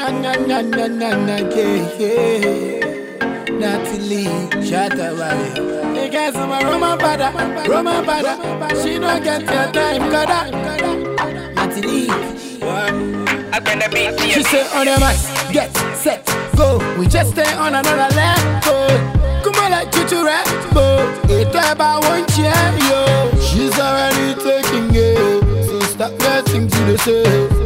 na na na na na na yeah yeah. Natalie, shut up, Wale. You guys are my Roman father, Roman father. She don't get your time, gotta. Natalie, I been the beat, she say on your marks, get set, go. We just stay on another level. Come on, like Chuchu Rambo. It about one chair, yo. She's already taking it, so stop getting to the say.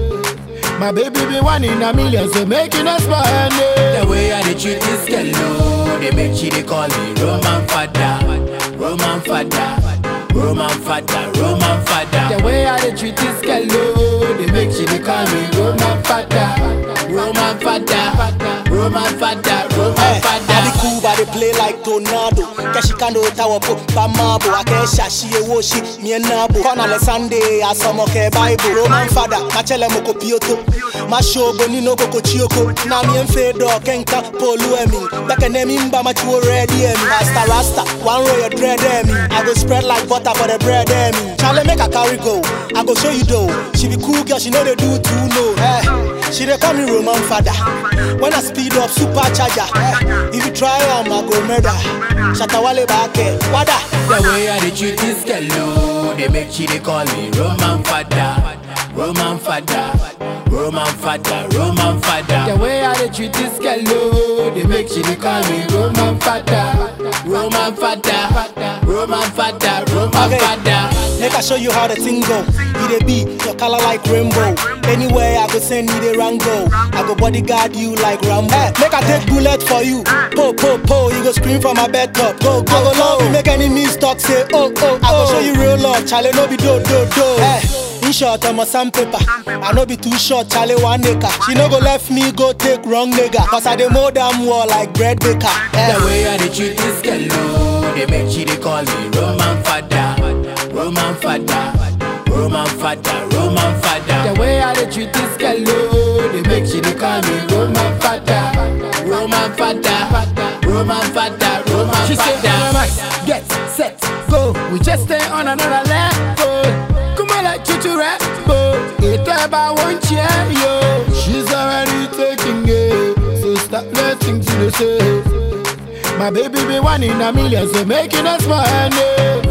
My baby be one in a million, so making us money. The way I dey treat this girl, no, they make she they call me Roman father, Roman father, Roman father, Roman father. The way I dey treat this girl, no, they make she they call me Roman father, Roman father, Roman father, Roman I be father. cool, but they play like tornado. Keshikando tower po bamabo. Akesha she a woshi me and nabo. Kona Sunday asomo ke Bible. Roman father, machele moko pioto. Masho boni no koko chioko. Na mi enfe do kenka polu emi. Beke ne mimba machu ready emi. Rasta rasta, one row your dread emi. I go spread like butter for the bread emi. Charlie make a carry go. I go show you though. She be cool girl, she know they do too no. Eh, she dey call me Roman father. When I speed up, supercharger. Eh, if you try am, I go murder. Shatawale back, wada. The way I dey treat this girl, no, they make she they call me Roman father, Roman father, Roman father, Roman father. The way I dey treat this girl, no, they make she they call me Roman father, Roman father, Roman father, Roman Okay. father. Make I show you how the thing go. You dey be your color like rainbow. Anywhere I go send you the rango. I go bodyguard you like Rambo. Eh, make I take bullet for you. Po po po, you go scream from my bed top. Go go. I go love you, make enemies talk say oh oh. I go show you real love, Charlie no be do do do. Eh, in short, I'm a sandpaper. I no be too short, Charlie one acre. She no go left me go take wrong nigga. Cause I dey mold them wall like bread baker. Eh. The way I dey treat this girl, no, they make she they call me Roman father, Roman father, Roman father, Roman father. The way I dey treat this girl, no, they make she they call me Roman father, Roman father, Roman father, Roman she father. She say, Max, get set, go. We just stay on another level. Come on, like Chuchu Rambo. It's about one chair, yo. She's already taking it, so stop letting to the say. My baby be one in a million, so making us money.